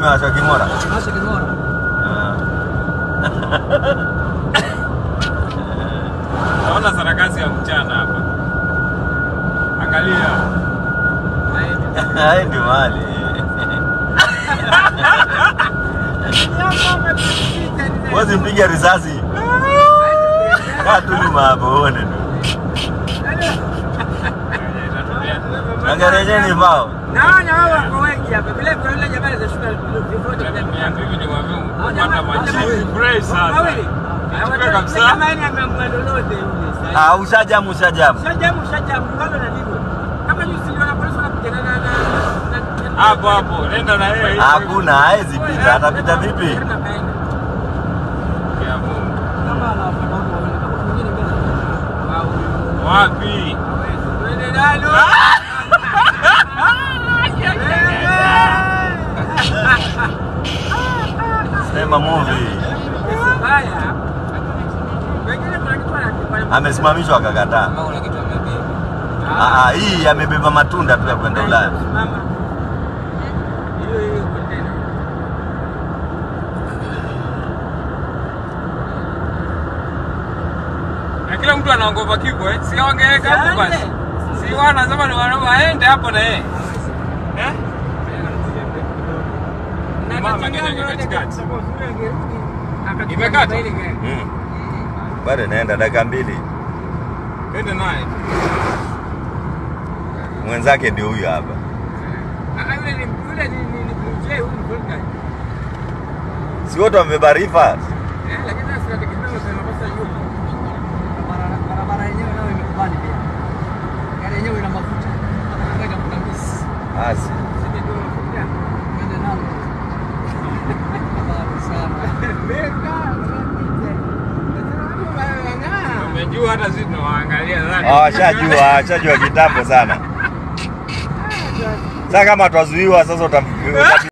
imewasha king'ora. Masha King'ora. Ah. Naona sarakasi ya mchana hapa. Angalia. Hai ndio mali. Wazi mpiga risasi. Kaa tu nyuma hapo uone tu. Na gari yenyewe ni mbao. Naona wao wako wengi hapa. Vile vile yule jamaa za shule vifoto vya Mia mbili ni waviu Moja kupata moja majibu. mawili. Fresh sasa. Wawili. Chukue kabisa. Kama yeye ameamua lolote yule sasa. Ah, ushajamu ushajamu. Shajamu shajamu ngalo na nini? Kama juzi niliona polisi wanapigana na na na- Hapo hapo, nenda na yeye. Hakuna, haezi pita. Atapita vipi? Ya Mungu. Kama anafuata huko wawili, kama mwingine mbele. Wao. Wapi? Twende nalo. Sema movie. Haya. Wengine kuna kitu wanakifanya. Amesimamishwa akakataa. Kama kuna kitu amebeba. Ah, ah, hii amebeba matunda tu ya kwenda Ulaya. Mama. Hiyo hiyo container. Na kila mtu anaogopa kifo eh? Si wangeweka hapo Siende. basi. Si wanasema ni wana- waende hapo na yeye. Eh? Na Mama tatizo ngine gani katikati. yote kwa sababu angerudi, akachukua Imekata? ile gari. Mm. Bado inaenda dakika mbili. Ende naye. Mwenzake ndio huyu hapa. Ah, yule ni yule ni ni ni Blue Jay, huyu ni Gold Guy. Si wote wamebeba rifa? Eh, lakini sasa tunategemea usema makosa yupo. Barabara- barabara yenyewe nayo imekubali pia. Gari yenyewe ina mafuta. Anataka kutambisi. Asi. Sisi ndio mafuta. Twende nalo. Habari sana. Beka, Umejua hata sisi tunawaangalia ndani. Ah, washajua, washajua kitambo sana. Sasa kama twazuiwa sasa utam